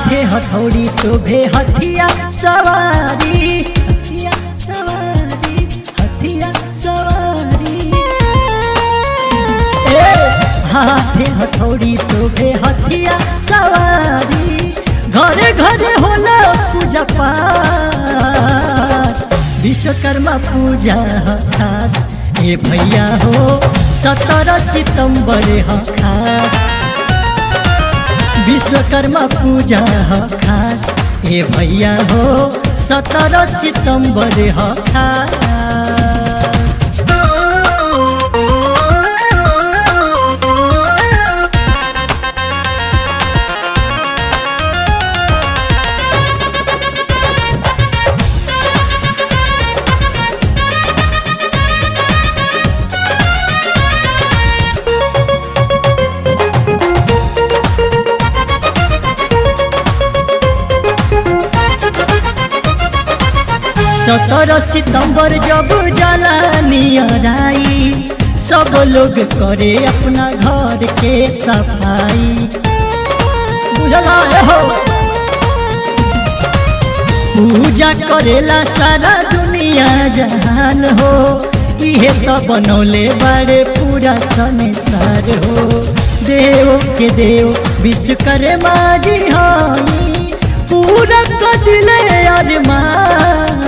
हाथे हथौड़ी शोभे हथिया सवारी हथिया सवारी हथिया सवारी ए हाथे हथौड़ी शोभे हथिया सवारी घरे घरे होला पूजा पाठ विश्वकर्मा पूजा ह खास ए भैया हो सत्रह सितंबर ह खास विश्वकर्मा पूजा ह खास ए भैया हो सत्रह सितंबर ह खास सत्रह सितंबर जब जलानियराई सब लोग करे अपना घर के सफाई बुझला है हो पूजा करेला सारा दुनिया जहान हो इहे तो बनौले बारे पूरा संसार हो देव के देव विश्वकर्मा जी हई पूरा कदिले अरमान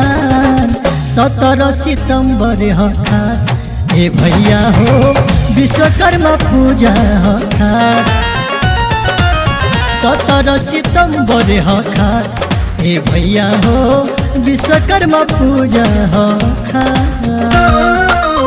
सत्रह सितंबर ह खास हे भैया हो विश्वकर्मा पूजा ह खास सत्रह सितंबर ह खास हे भैया हो विश्वकर्मा पूजा ह खास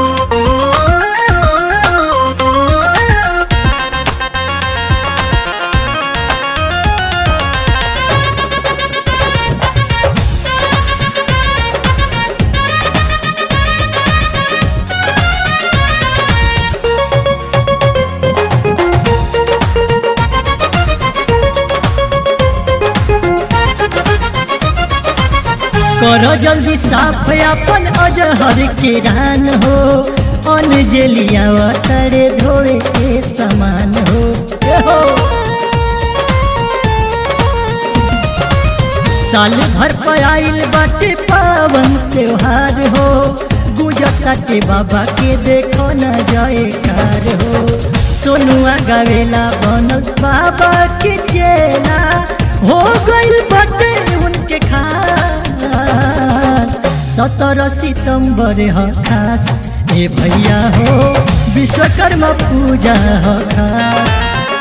करो जल्दी साफ अपन अजहर के रान हो अनजलिया तरे धोए के समान हो ए हो साल भर पर आइल बाटे पावन त्योहार हो गुजरता के बाबा के देखो न जाए कार हो सोनुआ गावेला बनल बाबा के चेला हो गइल बाटे उनके खास सत्रह सितंबर ह खास ए भैया हो विश्वकर्मा पूजा ह खास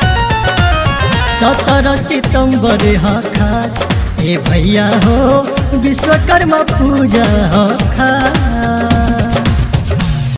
सत्रह सितंबर ह खास ए भैया हो विश्वकर्मा पूजा ह खास